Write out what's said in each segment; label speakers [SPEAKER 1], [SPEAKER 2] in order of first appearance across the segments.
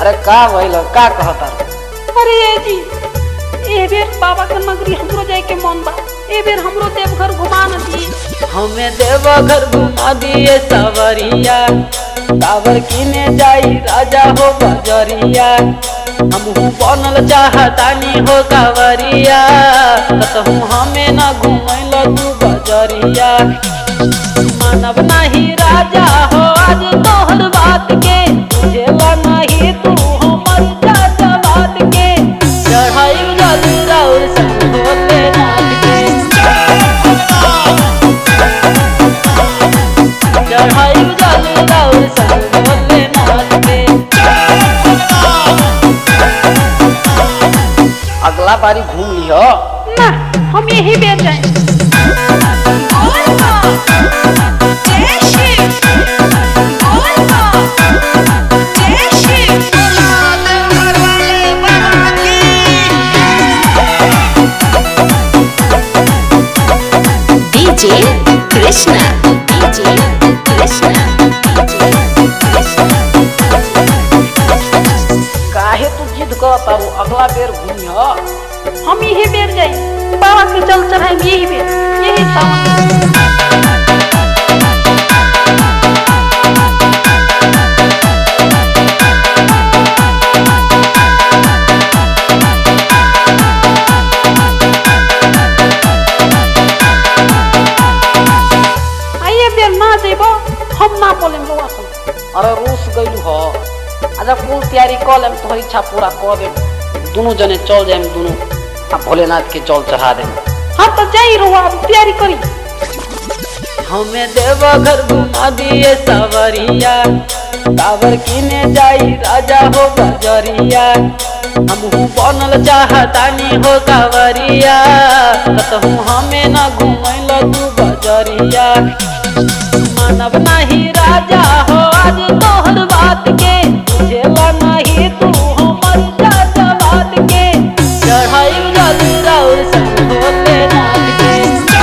[SPEAKER 1] अरे का भइल का कहता
[SPEAKER 2] अरे ए जी ए बेर बाबा के नगरी हमरो जाए के मन बा ए बेर हमरो देवघर घुमा न दी
[SPEAKER 1] हमें देवघर घुमा दिए सवरिया कावर किने जाई राजा हो बजरिया हमहू बनल चाहतानी हो कावरिया कतहू हमें न घुमैल तू बजरिया मानव नहीं राजा हो आज तोहर बात के बुझेला नहीं तू हमर चाचा बात के चढ़ाई जल राउर संग भोले नाथ के चढ़ाई जल राउर संग भोले नाथ के अगला बारी घूम लियो
[SPEAKER 2] ना हम यही बेर जाए
[SPEAKER 3] DJ Krishna DJ Krishna DJ Krishna
[SPEAKER 1] काहे तू जिद कर तारू अगला बेर घूमियो
[SPEAKER 2] हम यही बेर जाए बाबा के जल चढ़ाए यही बेर यही सावन आइए बेर ना जेबो हम ना बोले बउआ सब
[SPEAKER 1] अरे रूस गइलू हो अच्छा कुल तैयारी कर लेम तोहर इच्छा पूरा कर देम दोनों जने चल जाएम दोनों आ भोलेनाथ के जल चढ़ा देम
[SPEAKER 2] हाँ तो जाई रहो अब तैयारी करी
[SPEAKER 1] हमें देवघर घुमा दिए सवरिया कावर किने जाई राजा हो बजरिया हमहू बनल चाहतानी हो कावरिया कतहू हमें न घुमैल तू बजरिया मानव नहीं राजा हो आज तोहर बात के बुझेला नहीं तू हमर चाचा बात के चढ़ाई जल राउर संग भोलेनाथ के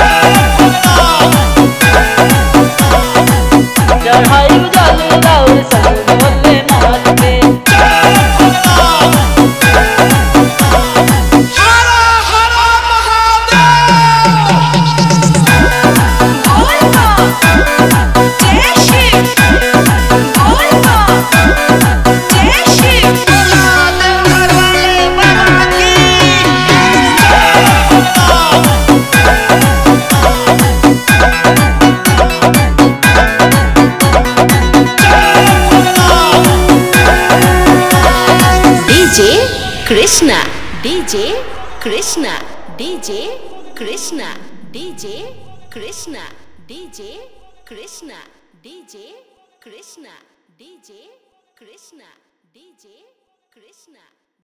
[SPEAKER 1] चढ़ाई जल राउर संग भोलेनाथ के
[SPEAKER 3] DJ Krishna DJ Krishna DJ Krishna DJ Krishna DJ Krishna DJ Krishna DJ Krishna DJ Krishna